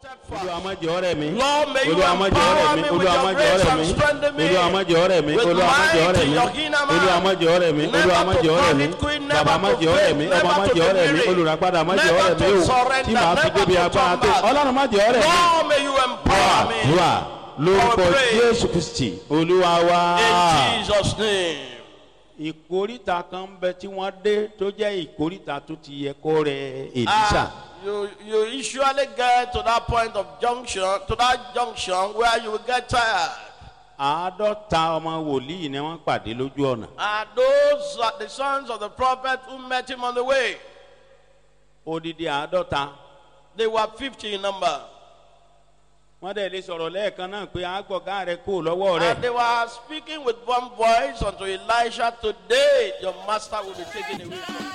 olúwa má jẹ́ ọ̀rẹ́ mi Lord, may you olúwa má jẹ́ ọ̀rẹ́ empower mi me with olúwa your má jẹ́ grace ọ̀rẹ́ and mi strengthen me olúwa má jẹ́ ọ̀rẹ́ mi with olúwa má jẹ́ might ọ̀rẹ́ in mi your inner man. olúwa má jẹ́ ọ̀rẹ́ mi Never olúwa má to jẹ́ ọ̀rẹ́ mi commit queen, never bàbá má to jẹ́ ọ̀rẹ́ mi fail, ọmọ má never to jẹ́ ọ̀rẹ́ mi weary, olùràpadà má jẹ́ never ọ̀rẹ́ mi to o surrender, tí màá fi never débi to agbára turn tó back. ọlọ́run má jẹ́ ọ̀rẹ́ mi Lord, may you empower me. àdúrà lórúkọ Our praise. jésù kristi olúwa wa. In Jesus' name. ìkórìtà kan bẹ tí wọ́n dé tó jẹ́ ìkórìtà tó ti yẹ kó rẹ èlísà. Ah, you, you usually get to that point of junction, to that junction where you will get tired. àádọ́ta ọmọ wòlíì ni wọ́n pàdé lójú ọ̀nà. And those are the sons of the prophet who met him on the way. odidi àádọ́ta. They were 50 in number. wọ́n dẹ̀ lè sọ̀rọ̀ lẹ́ẹ̀kan náà pé àgbọ̀gá rẹ kó lọ́wọ́ rẹ. And they were speaking with one voice unto Elisha, Today your master will be taken away from you.